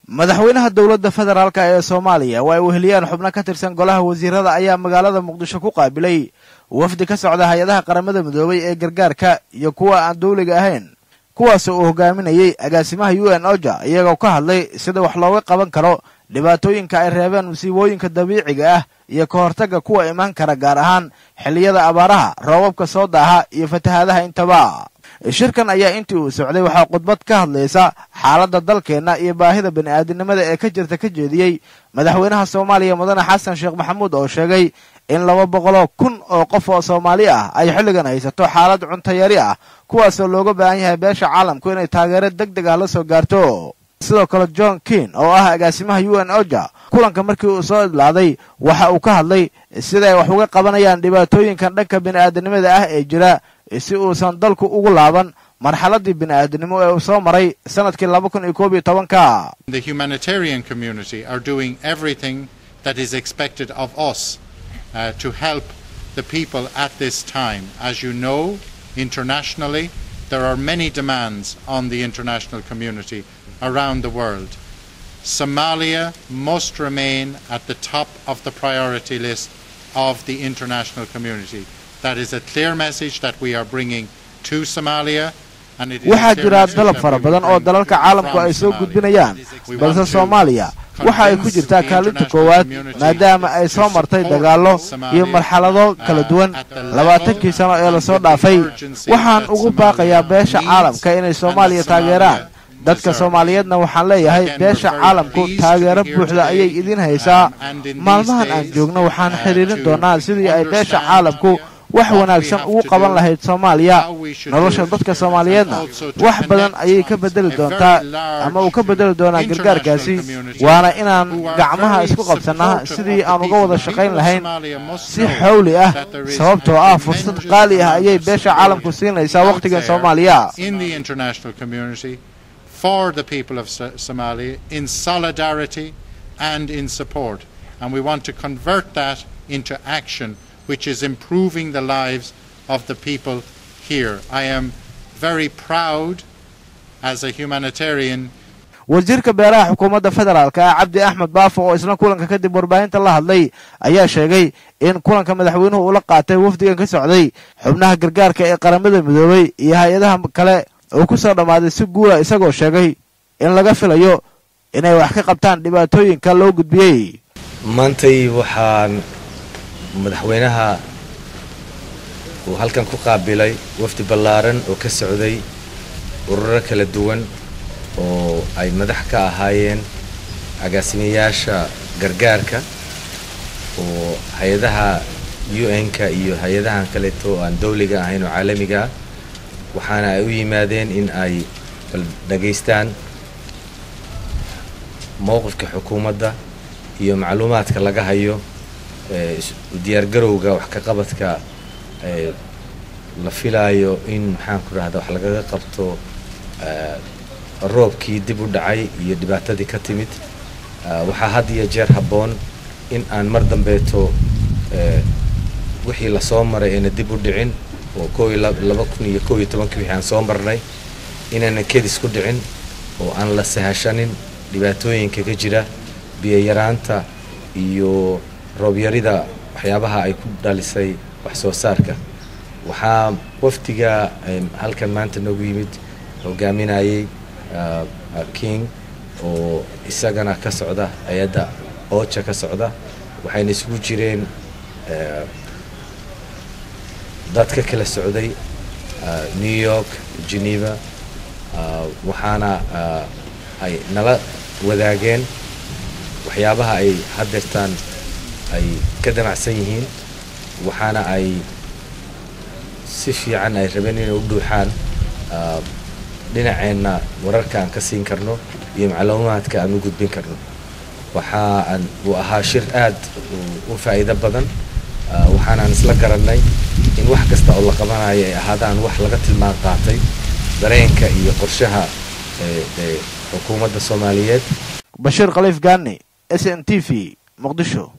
madaxweynaha dowladda federaalk ee soomaaliya oo ay weheliyaan xubno ka tirsan golaha wasiirada ayaa magaalada muqdisho ku qaabilay wafdi ka socda hay-adaha qaramada midoobay ee gargaarka iyo kuwa aan dawliga ahayn kuwaasoo uu hogaaminayey agaasimaha u n oja iyagoo ka hadlay sida wax looga qaban karo dhibaatooyinka ay reebeen musiibooyinka dabiiciga ah iyo ka hortagga kuwa imaan kara gaar ahaan xilliyada abaaraha roobabka soo daaha iyo fatahaadaha intaba shirkan ayaa intii uu socday waxaa khudbad ka hadlaysa xaaladda dalkeenna iyo baahida bini'aadinimada ee ka jirta ka jeediyey madaxweynaha soomaaliya mudane xasan sheekh maxamuud oo sheegay in laba boqoloo kun oo qof oo soomaali ah ay xilligan haysato xaalad cuntayari ah kuwaasoo looga baahan yahay beesha caalamku inay taageero deg deg ah la soo gaarto sidoo kale john kin oo ah agaasimaha u n oja kulanka markii uu soo idlaaday waxa uu ka hadlay sida ay wax uga qabanayaan dhibaatooyinkan dhanka bini'aadanimada ah ee jira si uusan dalku ugu laaban marxaladii bini'aadanimo ee uu soo maray sanadkii laba kun iyo koob iyo tobanka The humanitarian community are doing everything that is expected of us uh, to help the people at this time. As you know, internationally, there are many demands on the international community around the world. Somalia must remain at the top of the priority list of the international community. That is a clear message that we are bringing to Somalia. and it is a waxaa clear jira message dalab that fara we will badan oo bring dalalka caalamku from ay soo Somalia. gudbinayaan We balse want to soomaaliya waxa ay ku convince jirtaa the kaalinta international koowaad community maadaama ay to soo martay support dagaallo Somalia, iyo marxalado kala duwan uh, at the labaatankii level sano ee and lasoo with the dhaafay urgency waxaan that ugu Somalia baaqayaa beesha needs caalamka inay and soomaaliya that Somalia taageeraan dadka deserves. soomaaliyeedna waxaan leeyahay Again, we're beesha very caalamku pleased to taageero be here buuxda today, ayay idin haysaa um, and in these maalmahan aan days, joogno waxaan uh, xiriirin to doonaa sidii ay beesha understand caalamku wax what we wanaagsan have ugu to qaban do, lahayd soomaaliya how we should nolosha do it, dadka soomaaliyeedna and also to wax badan connect ayay ka bedeli a very doontaa large ama uu ka bedeli doonaa international gargaarkaasi community waana inaan who are gacmaha very isku qabsannaa supportive sidii of the aan uga people. wada The shaqayn people of lahayn Somalia must si know xawli ah that there is sababtoo a ah fursad tremendous qaali ah amount ayay of beesha support caalamku siinaysaa out wakhtigan there soomaaliya in the international community for the people of So- Somalia in solidarity and in support. And we want to convert that into action, which is improving the lives of the people here. I am very proud as a humanitarian wasiirka beeraha xukuumadda federaalka ah cabdi axmed baafo oo isna kulanka kadib warbaahinta la hadlay ayaa sheegay in kulanka madaxweynuhu ula qaatay wafdigan ka socday xubnaha gargaarka ee qaramada midoobay iyo hay-adaha kale uu ku soo dhammaaday si guula isagoo sheegay in laga filayo inay wax ka qabtaan dhibaatooyinka loo gudbiyey maantay waxaan madaxweynaha uu halkan ku qaabilay wafdi ballaaran oo ka socday ururo kala duwan oo ay madax ka ahaayeen agaasimayaasha gargaarka oo hay-adaha un-ka iyo hay-adahan kaleeto oo aan dawliga ahayn oo caalamiga ah waxaana ay u yimaadeen in ay bal dhagaystaan mowqifka xukuumadda iyo macluumaadka laga hayo ee is- diyaargarowga wax ka qabadka ee la filaayo in maxaan ku rahda wax lagaga qabto ee, roobkii dib u dhacay iyo dhibaatadii ka timid Ah, waxaa had iyo jeer habboon in aan mar dambeeto ee, wixii lasoo maray ayna dib u dhicin oo koo iyo lab- laba kun iyo koo iyo tobankii wixii aan soo marnay inaanan kedis ku dhicin oo aan la sahashanin dhibaatooyinka ka jira biyayaraanta iyo roobyarida waxyaabaha ay ku dhalisay wax soo saarka waxaa wafdiga em, halkan maanta noogu yimid hogaaminayay ah, ah, king oo isagana ka socda hay-adda ooja ka socda waxayna isugu jireen eh, dad ka kala socday ah, new york geneva ah, waxaana ah, ay nala wadaageen waxyaabaha ay haddeertaan ay ka damacsan yihiin waxaana ay si fiican ay rabeen inay u dhuuxaan ah, dhinaceenna wararka aan ka siin karno iyo macluumaadka aan u gudbin karno waxa aan uu ahaa shir aad u- u faa'iido badan ah, waxaanaan isla garannay in wax kasta oo la qabanayo ay ahaadaan wax laga tilmaan qaatay dareenka iyo qorshaha ee ee xukuumadda soomaaliyeed bashiir khaliif gaani s n t v muqdisho